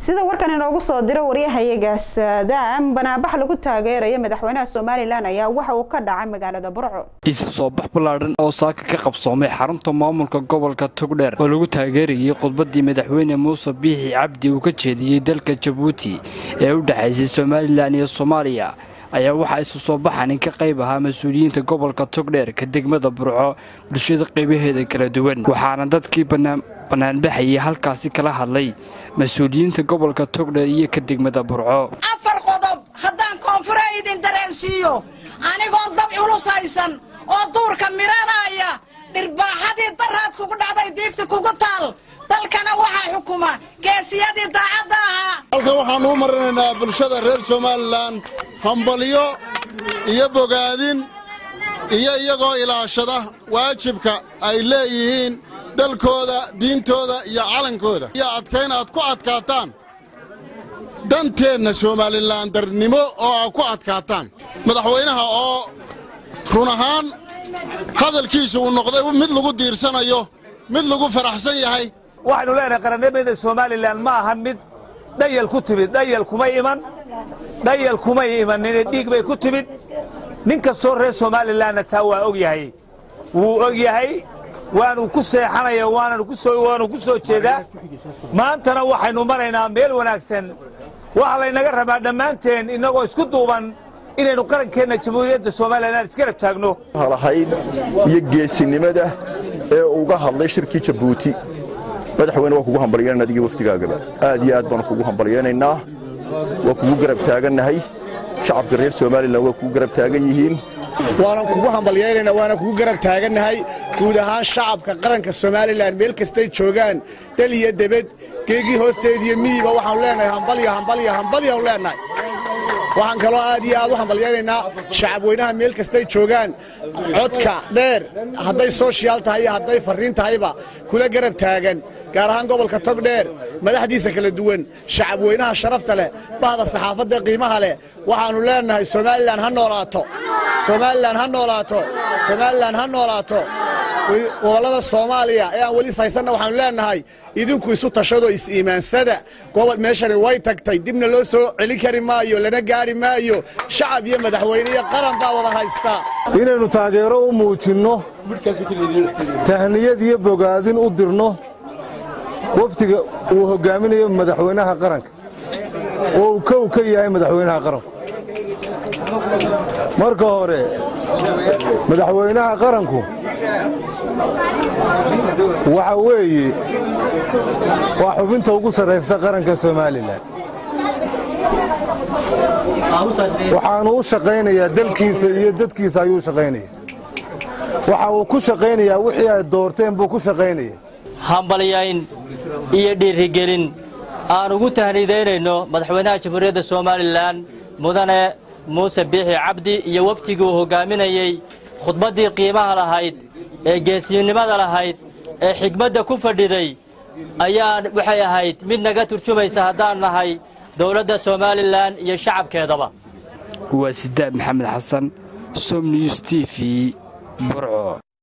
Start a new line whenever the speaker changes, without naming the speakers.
sida warkan inoogu soo diro waryahayagaas daam banaabax lagu taageerayo madaxweynaha somalilan ayaa waxa uu ka dhacay magaalada burco
isu soo bax ballaadhan oo saaka ka qabsoomay xarunta maamulka gobolka togdheer oo lagu taageerayay khudbaddii madaxweyne muuse biixi cabdi uu ka jeediyey dalka jabuuti ee u dhexaysay somalilan iyo soomaaliya ayaa waxaa isu soo baxanin ka qayb ahaa mas-uuliyiinta gobolka togdheer ka degmada burco bulshada qaybaheeda kala duwan waxaana dadkii bannaanbaxayay halkaasi kala hadlay mas-uuliyiinta gobolka togdheer iyo ka degmada burco
afar qodob haddaan koonfure idin dareensiiyo anigoon dab culus haysan oo duurka miranaya dhirbaaxadii daraad kugu dhacday diifti kugu taal dalkana waxaa xukuma geesiyadii daacadda ahaa
halkan waxaannu u marinaynaa bulshada reer somalilan hambalyo iyo bogaadin iyo iyagoo ilaashada waajibka ay leeyihiin dalkooda diintooda iyo calankooda iyo adkayn aad ku adkaataan danteenna somalilan darnimo oo aad ku adkaataan madaxweynaha oo run ahaan hadalkiisa uu noqday mid lagu diirsanayo mid lagu faraxsan yahay
waxaynu leenahay qarannimada somalilan ma aha mid dhayal ku timid dhayal kumay iman dhayal kumay imanine dhiig bay ku timid nin kastoo reer somalilanna taa waa og yahay wuu og yahay waanu ku seexanaya waanu ku soo jeedaa maantana waxaynu maraynaa meel wanaagsan waxaa laynaga rabaa dhammaanteen innagoo isku duuban inaynu qarankeenna jamhuuriyadda somalilan isgarab taagno
halahayd iyo geesinimada ee uga hadlay shirkii jabuuti madaxweyne waa kugu hambalyanan adiga wafdigaagaba aad iyo aad baanu kugu hambalyaynaynaa waa kugu garab taagannahay shacabka reer somalilan waa kugu garab taagan yihiin
waanan kugu hambalyaynaynaa waana kugu garab taagannahay guud ahaan shacabka qaranka somalilan meel kastay joogaan dal iyo debed geegii hoosteediyo miyiba waxaanu leenahay hambalyo hambalyo hambalyaanu leenahay waxaan kaloo aad iyo aad u hambalyaynaynaa shacabweynaha meel kastay joogaan codka dheer hadday sooshiyaal tahay iyo hadday farriin tahayba kula garab taagan gaar ahaan gobolka togdheer madaxdiisa kala duwan shacabweynaha sharafta leh bahda saxaafadda qiimaha leh waxaannu leenahay somalilan ha noolaato somalilan ha noolaato somalilan ha noolaato gobollada soomaaliya ee aan weli haysanna waxaannu leenahay idinku isu tashado is-iimaansada gobol meeshani way tagtay dibna loo soo celin kari maayo lana gaadhi maayo shacab iyo madaxweyne iyo qaran baa wada haystaa
inaynu taageero u muujinno tahniyad iyo bogaadin u dirno wafdiga uu hoggaaminayo madaxweynaha qaranka oo uu kow ka yahay madaxweynaha qaranku marka hore madaxweynaha qaranku waxa weeye waa xubinta ugu sarraysa qaranka somalilan waxaanu u shaqaynayaa dalkiisa iyo dadkiisa ayuu shaqaynaya waxa uu ku shaqaynayaa wixii ay doorteen buu ku shaqaynaya
hambalyayn iyo dhiirigelin aan ugu tahniidaynayno madaxweynaha jamhuuriyadda somalilan mudane muuse biixi cabdi iyo wafdigii uu hoggaaminayey khudbaddii qiimaha lahayd ee geesiyinimada lahayd ee xigmadda ku fadhiday ayaa waxay ahayd mid naga turjumaysa haddaan nahay dowladda somalilan iyo shacabkeedaba
waa sidaad maxamed xasan som news t v burco